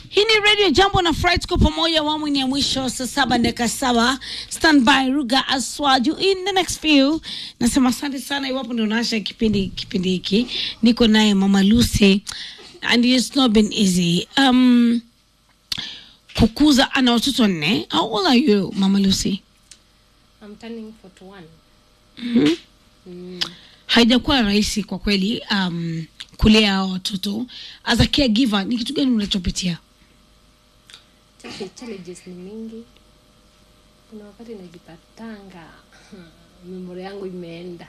Hii ni Radio Jambo na Fright kwa pamoja, awamu ni ya mwisho, saa saba dakika saba. Stand by Ruga Aswaju in the next few. Nasema asante sana, iwapo ndio unaasha kipindi kipindi hiki, niko naye Mama Lucy and it's not been easy. Um, kukuza ana watoto nne. How old are you Mama Lucy? I'm turning 41. Mhm. Mm. haijakuwa rahisi kwa kweli um, kulea hao watoto as a caregiver ni kitu gani unachopitia Challenge- Challenges ni mingi. Kuna wakati najipatanga memori yangu imeenda.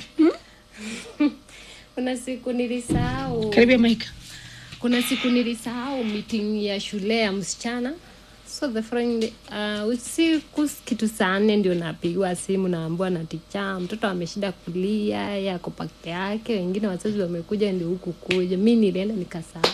Kuna siku nilisahau. karibia maika Kuna siku nilisahau meeting ya shule ya msichana. So the friend uh, usiku kitu saa nne ndio napigiwa simu naambiwa na ticha, mtoto ameshida kulia, yeye ako peke yake, wengine wazazi wamekuja ndio huku kuja. Mi nilienda nikasahau,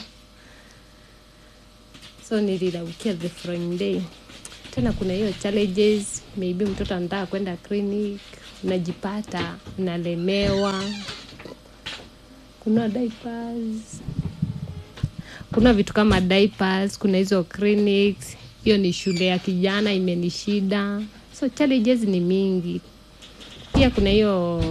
so niliraukia the following day. Tena kuna hiyo challenges, maybe mtoto anataka kwenda clinic, unajipata unalemewa, kuna diapers kuna vitu kama diapers, kuna hizo clinics. Hiyo ni shule ya kijana imenishida, so challenges ni mingi. Pia kuna hiyo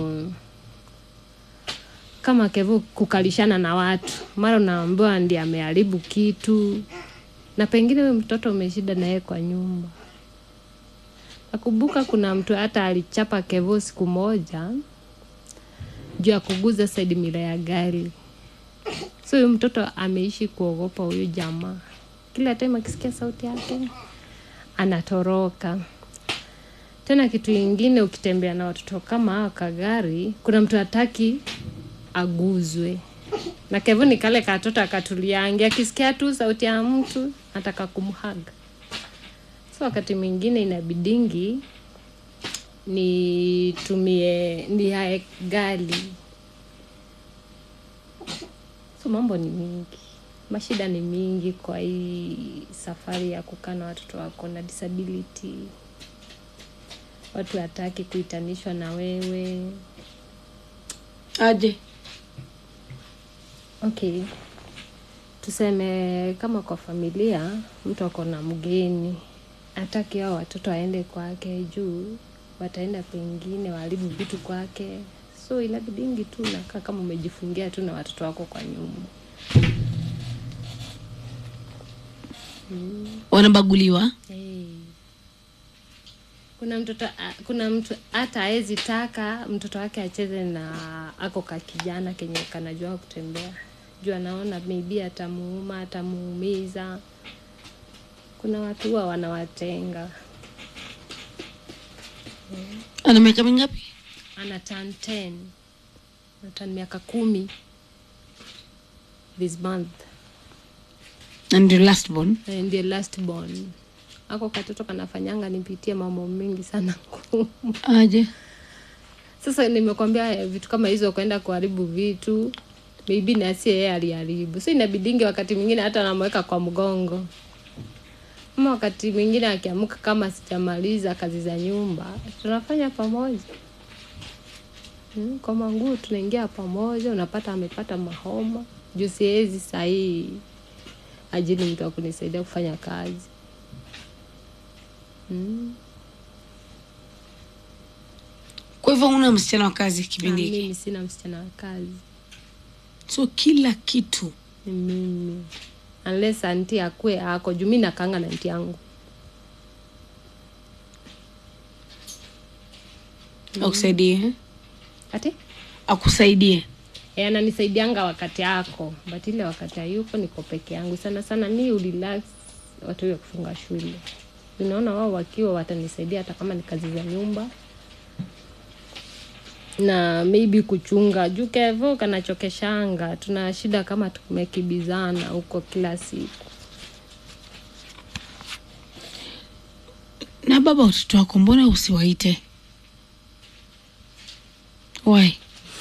kama kevu kukalishana na watu, mara unaambiwa ndiye ameharibu kitu, na pengine huyo mtoto umeshida naye kwa nyumba. Nakumbuka kuna mtu hata alichapa kevo siku moja juu ya kuguza side mirror ya gari so huyu mtoto ameishi kuogopa huyu jamaa kila time akisikia sauti yake anatoroka tena kitu ingine ukitembea na watoto kama hawa kagari kuna mtu hataki aguzwe na kevu ni kale katoto akatuliangi akisikia tu sauti ya mtu nataka kumhaga so wakati mwingine inabidingi nitumie nihae gali so mambo ni mingi mashida ni mingi kwa hii safari ya kukaa na watoto wako na disability watu hataki kuitanishwa na wewe aje okay tuseme kama kwa familia mtu ako na mgeni hataki hao watoto aende kwake juu wataenda pengine waharibu vitu kwake so inabidingi tu nakaa kama umejifungia tu na watoto wako kwa nyumba wanabaguliwa Hey. Kuna mtoto a- kuna mtu hata hawezi taka mtoto wake acheze na ako ka kijana kenye kanajua kutembea juu anaona maybe atamuuma atamuumiza. Kuna watu huwa wanawatenga. ana miaka mingapi Ana turn 10 ana turn miaka kumi this month na ndio last born Eh, ndiye last born. Ako katoto kanafanyanga nipitie mambo mengi sana ngumu. aje Sasa nimekwambia eh, vitu kama hizo, kwenda kuharibu vitu maybe na si yeye aliharibu, so inabidingi wakati mwingine hata namweka kwa mgongo, ama wakati mwingine akiamka kama sijamaliza kazi za nyumba tunafanya pamoja hmm, kwa manguo tunaingia pamoja, unapata amepata mahoma juu siwezi sahii ajili mtu wa kunisaidia kufanya kazi hmm. kwa hivyo una msichana wa kazi Na kipindi hiki mimi sina msichana wa kazi so kila kitu ni mimi unless anti akue ako juu mi nakanga na anti yangu akusaidie eh? ati akusaidie e, ananisaidianga wakati ako but ile wakati hayuko niko peke yangu sana sana mi urelax watu wa kufunga shule unaona wao wakiwa watanisaidia hata kama ni kazi za nyumba na maybe kuchunga juu kevo kanachokeshanga tuna shida kama tumekibizana huko kila siku na baba watoto wako mbona usiwaite why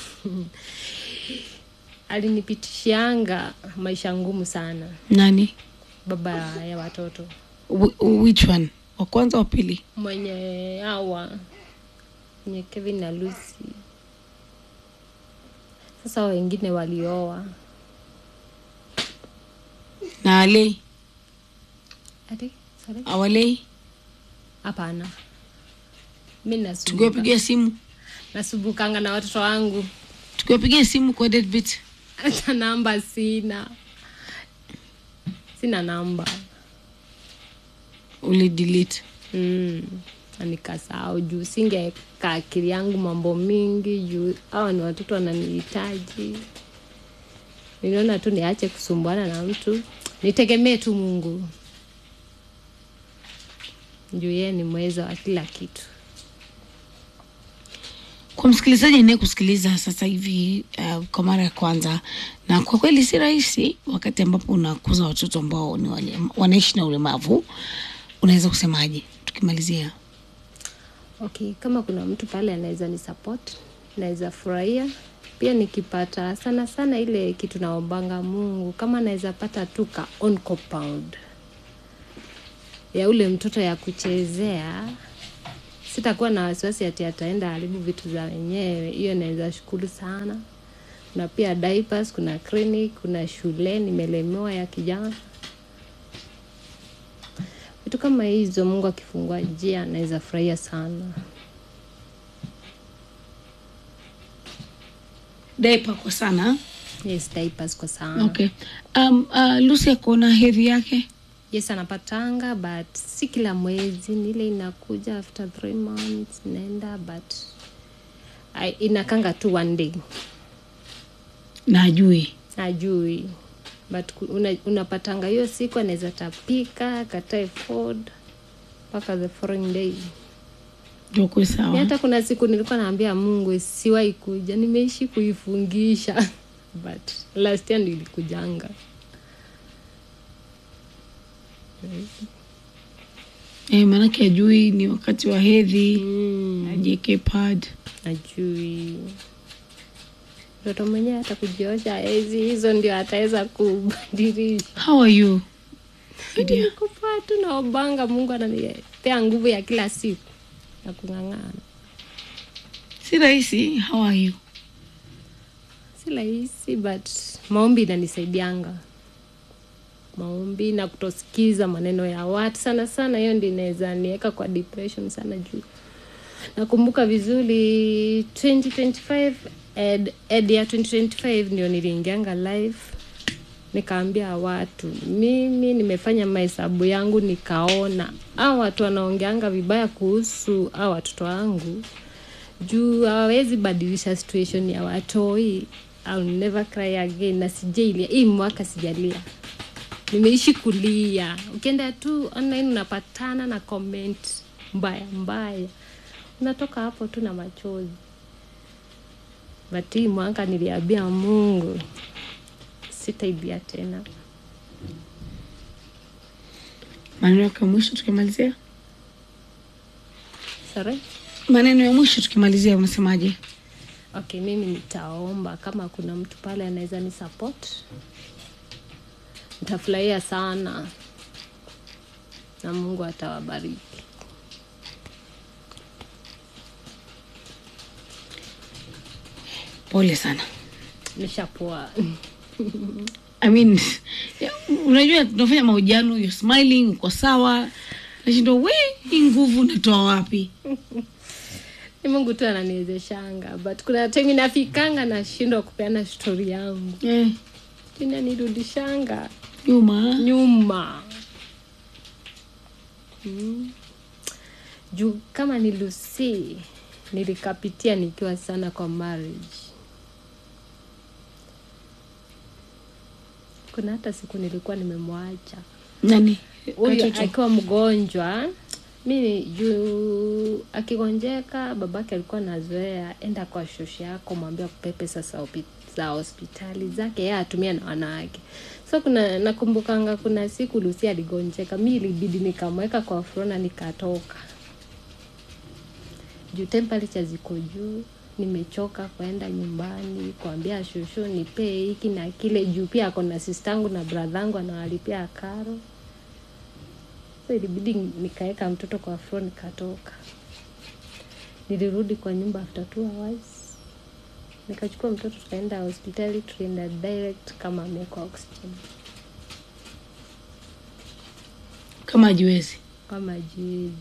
alinipitishianga maisha ngumu sana nani baba ya watoto Wh- which one wa kwanza wa pili mwenye hawa mwenye Kevin na Lucy. Sasa wengine walioa na alei ati sorry awalei hapana mi nasumbuka tukiwapigia simu nasumbukanga na watoto wangu tukiwapigia simu kwa deadbeat hata namba sina sina namba uli delete mm. na nikasahau juu singeka akili yangu mambo mingi juu hawa ni watoto wananihitaji niliona tu niache kusumbuana na mtu nitegemee tu mungu juu yeye ni mweza wa kila kitu kwa msikilizaji anaye kusikiliza sasa hivi uh, kwa mara ya kwanza na kwa kweli si rahisi wakati ambapo unakuza watoto ambao ni wale, wanaishi na ulemavu unaweza kusemaje tukimalizia okay kama kuna mtu pale anaweza ni support naweza furahia pia nikipata sana sana ile kitu naombanga mungu kama anaweza pata tu ka on compound ya ule mtoto ya kuchezea sitakuwa na wasiwasi ati ataenda haribu vitu za wenyewe hiyo naweza shukuru sana kuna pia diapers kuna clinic kuna shule nimelemewa ya kijana vitu kama hizo mungu akifungua njia naweza furahia sana daipa kwa sana yes diapers kwa sana okay um, uh, lucy akuona hedhi yake yes anapatanga but si kila mwezi ni ile inakuja after three months inaenda but I, inakanga tu one day na ajui ajui but ku- una, unapatanga hiyo siku anaweza tapika katae food mpaka the following day ndio kuwe Mi sawa hata kuna siku nilikuwa naambia mungu siwahi kuja nimeishi kuifungisha but last year ndio ilikujanga eh, maanake ajui ni wakati wa hedhi mm. ajieke pad ajui mtoto mwenyewe hata kujiosha hezi hizo ndio ataweza kubadilisha how are you Idia? nikupoa tu naobanga mungu ananipea nguvu ya kila siku ya kung'ang'ana si rahisi how are you si rahisi but maombi inanisaidianga maombi na kutosikiza maneno ya watu sana sana hiyo ndi inaweza niweka kwa depression sana juu nakumbuka vizuri 2025 ed, ed ya 2025 ndio niliingianga live nikaambia watu mimi nimefanya mahesabu yangu nikaona au watu wanaongeanga vibaya kuhusu au watoto wangu juu hawawezi badilisha situation ya watoi I'll never cry again na sijailia hii mwaka sijalia nimeishi kulia ukienda tu online unapatana na comment mbaya mbaya unatoka hapo tu na machozi but hii mwaka niliambia mungu sitaibia tena maneno yako ya mwisho tukimalizia sorry maneno ya mwisho tukimalizia unasemaje okay mimi nitaomba kama kuna mtu pale anaweza ni support nitafurahia sana na mungu atawabariki pole sana nishapoa I mean, ya, unajua tunafanya mahojiano you're smiling uko sawa nashindwa we hii nguvu unatoa wapi ni mungu tu ananiwezeshanga but kuna time inafikanga nashindwa kupeana stori yangu eh, inanirudishanga nyuma nyuma mm. juu kama ni lusi nilikapitia nikiwa sana kwa marriage kuna hata siku nilikuwa nimemwacha nani huyu Katoto? akiwa mgonjwa mi juu akigonjeka babake alikuwa nazoea enda kwa shoshi yako mwambia kupe pesa za hopi- za hospitali zake ye atumia na wanawake so kuna nakumbukanga kuna siku lusi aligonjeka mi ilibidi nikamweka kwa frona nikatoka juu temperature ziko juu nimechoka kwenda nyumbani kuambia shushu nipee hiki na kile juu pia ako na sistangu na bradhangu anawalipia karo so ilibidi nikaweka mtoto kwa flo nikatoka nilirudi kwa nyumba after two hours nikachukua mtoto tukaenda hospitali tulienda direct kama amewekwa oxygen kama ajiwezi kama jiwezi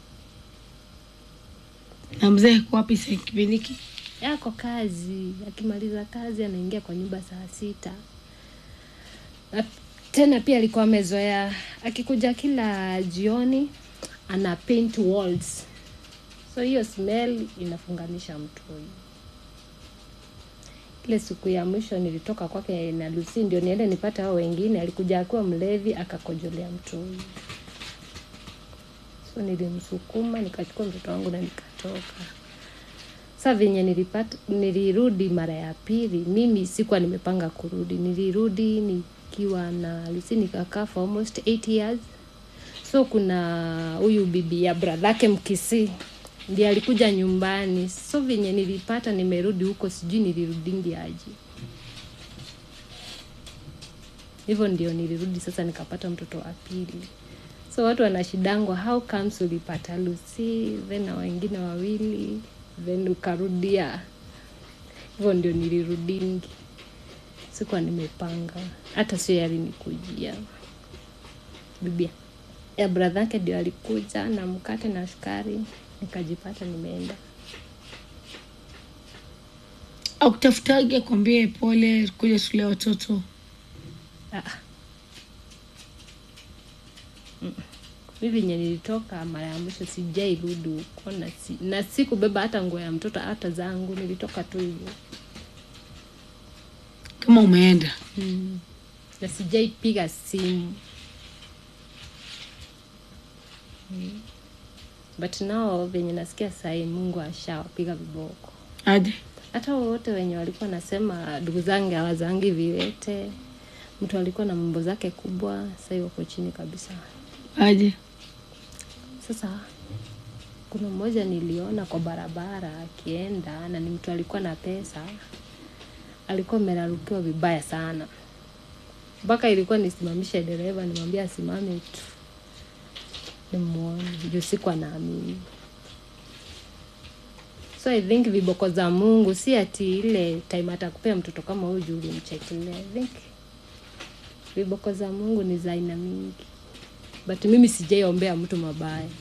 na mzee kwa wapi sa kipindi hiki yako kazi akimaliza kazi anaingia kwa nyumba saa sita na tena pia alikuwa amezoea akikuja kila jioni ana paint walls so hiyo smell inafunganisha mtu huyu ile siku ya mwisho nilitoka kwake na Lucy ndio niende nipate hao wengine alikuja akiwa mlevi akakojolea mtu huyu so nilimsukuma nikachukua mtoto wangu na nikatoka sa venye nilipata nilirudi mara ya pili mimi sikuwa nimepanga kurudi nilirudi nikiwa na Lucy nikakaa for almost 8 years so kuna huyu bibi ya bradhake mkisi ndiye alikuja nyumbani so venye nilipata nimerudi huko sijui nilirudingi aje hivyo ndio nilirudi sasa nikapata mtoto wa pili so watu wanashidangwa how comes ulipata Lucy then na wengine wawili then ukarudia hivyo ndio nilirudingi sikuwa nimepanga hata sio yalinikujia bibia ya brother yake ndio alikuja na mkate na sukari nikajipata nimeenda au kutafutage akwambie pole kuja shule ya watoto Ah. Mm. mi venye nilitoka mara ya mwisho sijairudi huko na, si, na sikubeba hata nguo ya mtoto hata zangu nilitoka tu hivyo kama umeenda mm. na sijaipiga simu mm. but nao venye nasikia sahii mungu ashawapiga viboko aje hata wowote wenye walikuwa nasema ndugu zangu hawazangi viwete mtu alikuwa na mambo zake kubwa sahii wako chini kabisa aje sasa kuna mmoja niliona kwa barabara akienda na ni mtu alikuwa na pesa alikuwa amerarukiwa vibaya sana mpaka ilikuwa nisimamishe dereva nimwambia asimame tu nimuone juu siku anaamini so i think viboko za mungu si ati ile time atakupea mtoto kama huyu juu ulimchekelea i think viboko za mungu ni za aina mingi but mimi sijaiombea mtu mabaya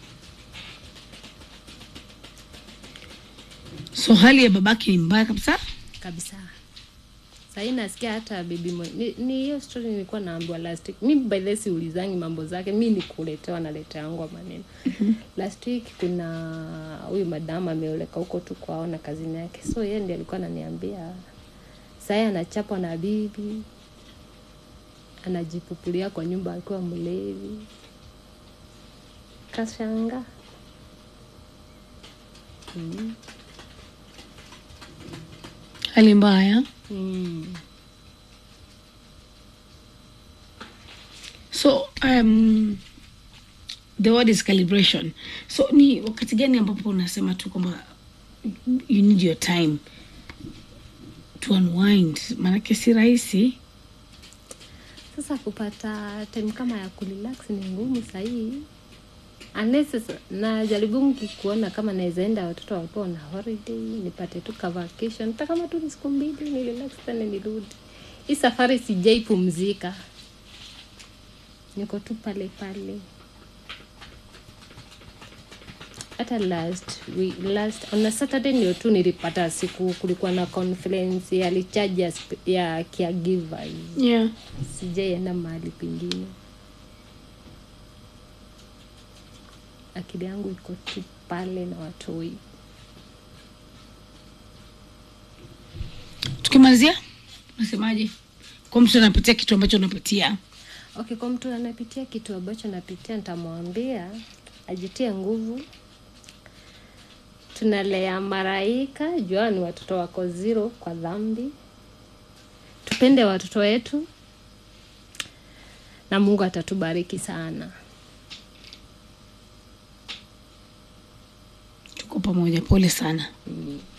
so hali ya babake ni mbaya kabisa kabisa sahii nasikia hata bibi mwe- ni ni hiyo story nilikuwa naambiwa last week mi by the way siulizangi mambo zake mi ni kuletewa naleteangwa maneno last week kuna huyu madamu ameoleka huko tu kwao na kazini yake so yeye ndi alikuwa ananiambia sahii anachapwa na bibi anajipupulia kwa nyumba akiwa mlevi kashanga mm. hali mbaya Mm. so um, the word is calibration so ni wakati gani ambapo unasema tu kwamba you need your time to unwind maanake si rahisi sasa kupata time kama ya kurelax ni ngumu sahii unless sasa- najaribu kuona kama naweza enda watoto wakiwa na holiday nipate tu ka vacation hata kama tu ni siku mbili ni relax tena nirudi hii safari sijaipumzika niko tu pale pale hata last week, last on a saturday ndio tu nilipata siku kulikuwa na conference ya recharge ya, sp- ya caregivers yeah. sijaienda mahali pengine akili yangu iko tu pale na watoi tukimalizia unasemaje kwa mtu anapitia kitu ambacho unapitia okay kwa mtu anapitia kitu ambacho napitia nitamwambia ajitie nguvu tunalea maraika jua ni watoto wako zero kwa dhambi tupende watoto wetu na mungu atatubariki sana tuko pamoja pole sana mm.